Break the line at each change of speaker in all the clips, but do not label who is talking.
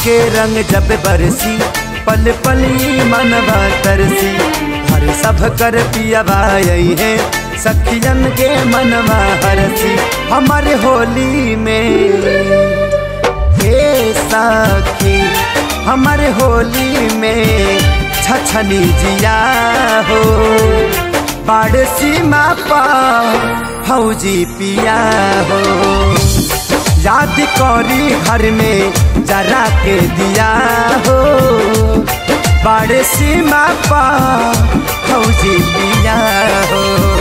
आके रंग जब बरसी पल पली मनवा तरसी हर सब कर पियावा यही है सखियन के मनवा हरसी हमारे होली में हे सखी हमारे होली में छछनी जिया हो बाढ़ सीमा पा फौजी पिया हो याद करी घर में जरा के दिया हो बाढ़ सीमा पा फौजी पिया हो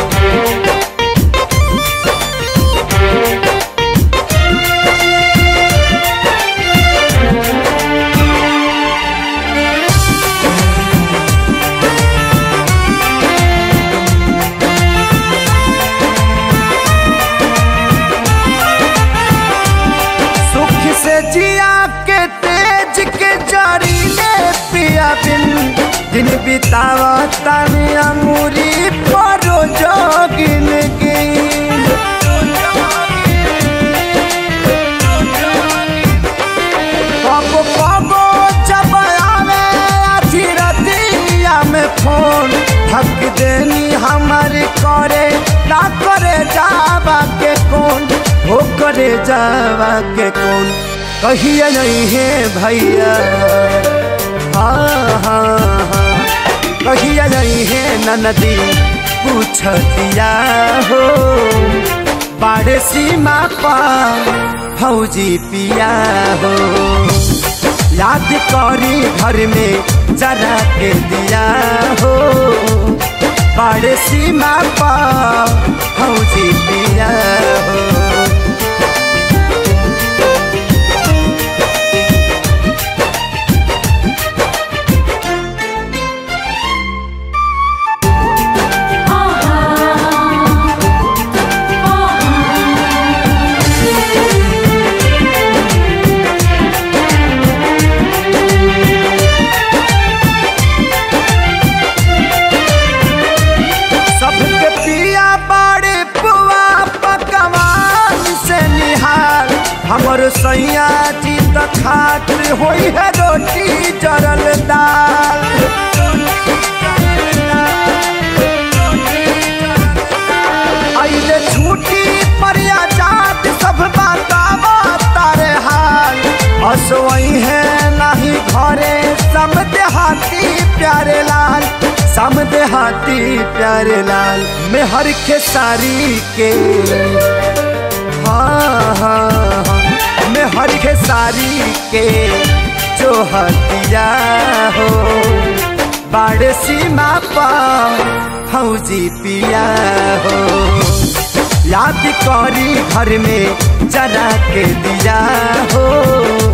सुख से जिया के तेज के जारी ले पिया बिन दिन बितावा तने अमूरी परो जोगिन गिन कबो कबो जब आवे आधी रतिया में फोन थक देनी हमार करे ना करे जावा के कौन हो करे जावा के कौन कहिए नहीं है भैया हाँ हाँ हाँ कहिए नहीं है ननदी पूछ दिया हो बाड़े सीमा पा फौजी पिया हो याद करी घर में जरा के दिया हो बाड़े सीमा पा फौजी पिया हो सबके पिया बाड़े पुआ पकवान से निहार हमर सैया जी त खातिर होई है रोटी जरल दाल आइले छूटी पर आजाद सब बतावा तारे हाल असोई है नहीं घरे सब देहाती प्यारे लाल सम देहाती प्यारे लाल में हर खेसारी के हाँ हाँ हाँ में हर खेसारी के जो हतिया हो बाड़ सीमा पा फौजी पिया हो याद करी घर में जरा के दिया हो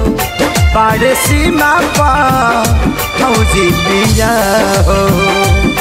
बाड़ सीमा पा फौजी पिया हो